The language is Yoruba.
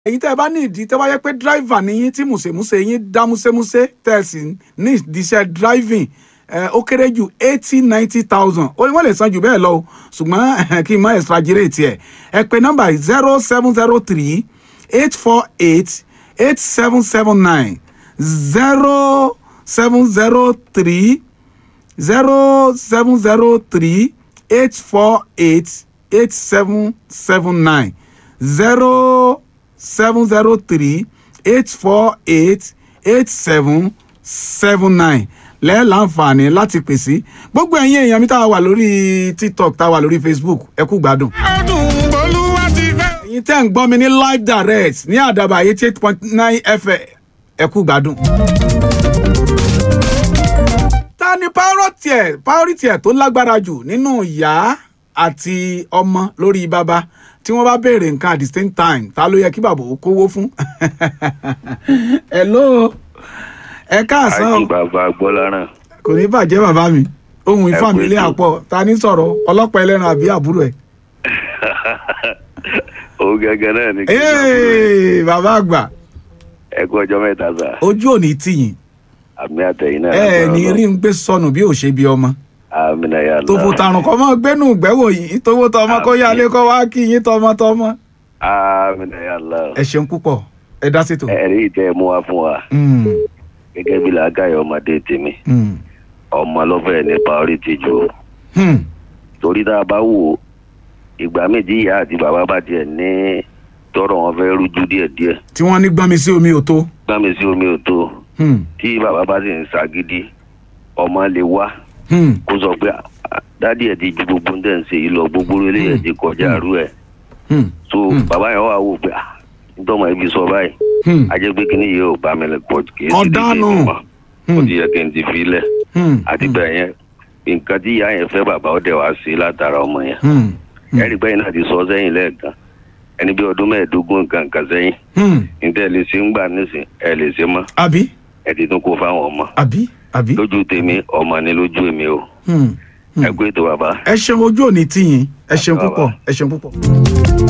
èyí tẹ́ ẹ bá ní ìdí tẹ́ bá yẹ pé dráìvà ni yín tí mùsèmùsè yín dá músémúsé tẹ́ ẹ sì ní ìdíṣẹ́ driving ẹ, ó kéré jù eighty ninety thousand ó ní wọ́n lè san jù bẹ́ẹ̀ lọ o ṣùgbọ́n kí n má exaggerate ẹ̀ ẹ pè nọ́mbà zero seven zero three eight four eight eight seven seven nine zero seven zero three zero seven zero three eight four eight eight seven seven nine zero seven zero three eight four eight eight seven seven nine lẹ́ẹ̀ láǹfààní láti pèsè gbogbo ẹ̀yin èèyàn mi tá a wà lórí tiktok tá a wà lórí facebook ẹ kú gbádùn. ọdún bolúwa ti fẹ́. ẹ̀yin tẹ́ ń gbọ́ mi ní live direct ní àdàbà eighty eight point nine fm ẹ kú gbádùn. ta ni priority ẹ̀ priority ẹ̀ tó lágbára jù nínú ìyá àti ọmọ lórí bàbá tí wọ́n bá béèrè nǹkan at the same time ta ló yẹ kí bàbá ó kówó fún. hello ẹ káàsán o àti bàbá gbọ́láràn kò ní bàjẹ́ bàbá mi ohun Ẹ kú ìfàmìlẹ̀ ètò. àpọ̀ ta ní sọ̀rọ̀ ọlọ́pàá ẹlẹ́ran àbí àbúrò ẹ̀. òun gẹ́gẹ́ náà ni kí n sọ fún Ee, bàbá àgbà ẹ kú ọjọ́ mẹ́ta sà ojú ò ní tìyìn àmì àtẹ̀yìn náà ẹ ẹ lágbára ní Ọlọ́run. rí ń gbé sọnù bí ò ṣe bí ọmọ àmì náà yà lọ tó fò tàrùn kọ́ mọ́ gbẹ́nu gbẹ́wò yìí tówó tọmọ kó Àmín. yálé kọ́ wá kí yín tọmọtọmọ. àmì náà yà lọ ẹ ṣeun púpọ̀ ẹ dá sí tò. ẹ̀rí ìtẹ́ ẹ mú wa fún wa Mm, gẹ́gẹ́ bí làákàyè ọmọdé tèmi mm, ọmọ lọ́fẹ̀ẹ́ ní priority jù ó. hmm, torí tá a bá wò ó ìgbà méjì ìyá àti bàbá bá tiẹ̀ ní tọrọ wọn fẹ́ rújú díẹ̀díẹ̀ tí wọ́n ní gbọ́n mi sí omi ò tó. gbàmí sí omi ò tó Hmm, tí bàbá bá sì ń ṣàgídí ọmọ lè wá hmm, kó sọ pé "Ah, dádì ẹ ti ju gbogbo ń tẹ̀ ń ṣe yìí lọ gbogbo eléyìí ẹ ti kọjá àrú ẹ hmm, so Mm. bàbá yẹn wà wò pé "Ah, ntọ́mọ ibi sọ báyìí hmm, ajẹ́ pé kíní yìí ò bá mi lè pọ̀ kì í sì Ọ̀dánù. dídì mọ́ ó hmm, ti yẹ kí n ti fi lẹ̀ hmm, àti bẹ́ẹ̀ yẹn nǹkan tí ìyá yẹn fẹ́ bàbá ó dẹ̀ wá sí látara ọmọ yẹn hmm, hmm, ẹ̀rí pé náà ti sọ sẹ́yìn lẹ́ẹ̀kan ẹni bí ọdún mẹ́ẹ̀ẹ́dógún nǹkan kan sẹ́yìn hmm. níta ẹ lè ṣe ń gbà nísìn ẹ lè ṣe mọ́ àbí ẹ ti tún kó fáwọn ọmọ àbí àbí. lójú tèmi ọmọ ni lójú èmi o Hmm, hmm. ẹ kú ètò bàbá. ẹ ṣeun ojú ò ní tìyìn ẹ ṣeun Bàbá. púpọ̀ ẹ ṣeun púpọ̀.